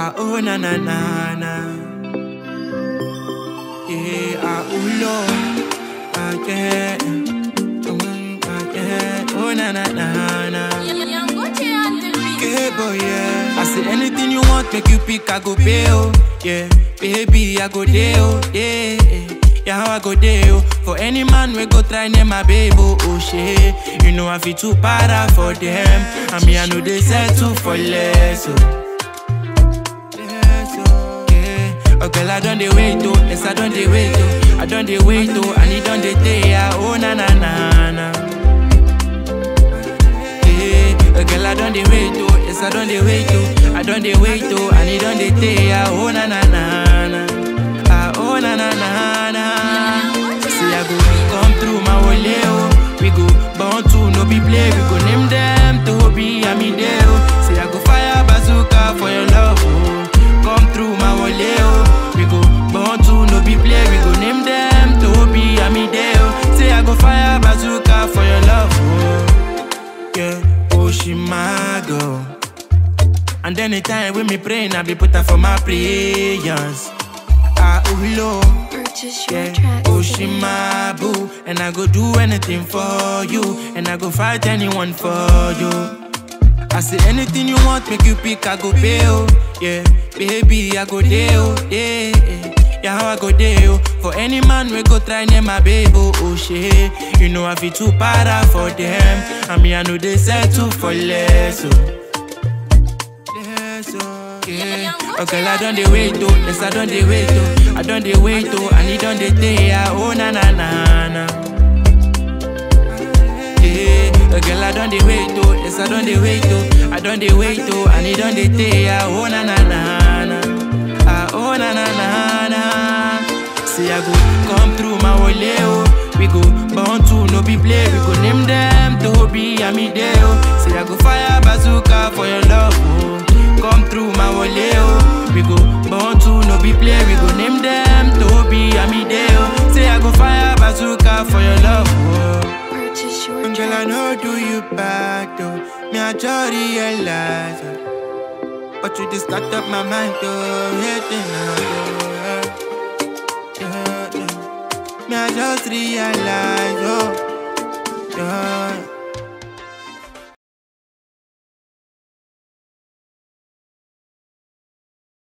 Ah, oh, na na na na. Yeah, ah, oh, Lord. Ah, yeah. Mm, ah, yeah. Oh, na na na na. Okay, boy, yeah. I say anything you want, make you pick, I go pay, oh. Yeah, baby, I go there, oh, yeah. Yeah, how I go there, oh. For any man, we go try name my baby, oh, oh, shit. You know I feel too para for them. I mean, I know they settle for less, oh. Less, oh, yeah. Oh, girl, I don't dey wait, oh. Yes, I don't dey wait, oh. I don't dey wait, oh. And it don't dey day, yeah. Oh, na, na, na, na. Yeah, a girl I done the wait oh, yes I done the wait oh, I done the wait oh, and it done the day ah, oh na na na na, ah oh na na na na. See I go come through my wole oh, we go born to no be play, we go name them to be I mean there oh. See I go fire bazooka for your love oh, come through my wole oh, we go born to no be play, we go name them to be I mean there oh. See I go fire bazooka for your love oh yeah, oh she my girl. And anytime when me praying, I be put her for my prayers. Ah, oh Lord, Purchase your yeah, tracks oh she today. my boo, and I go do anything for you, and I go fight anyone for you. I say anything you want, make you pick, I go pay, oh Yeah, baby, I go there, oh Yeah, yeah, yeah, how I go there, oh For any man, we go try name my baby, oh, oh shit You know I feel too para for them I mean, I know they settle for less, oh Less, oh, yeah Oh, girl, I done the wait, oh Yes, I done the wait, oh I done the wait, oh And it done the day, ah, oh, na, na, na, na yeah, a girl I done the wait oh, yes I done the wait oh, I done the wait oh, and it done the day ah, oh na na na na, ah oh na na na na. See I go come through my wole oh, we go born to no be play, we go name them to be I me there oh. See I go fire bazooka for your love oh, come through my wole oh, we go born to no be play, we go name them to be I me there oh. Say I go fire bazooka for your love oh. Purchase your Girl, I tracks know do you bad though. Me, I just realize. uh, But you just start up my mind though. Hating now, though. Yeah, yeah, yeah. Me, I just realize, oh. Yeah,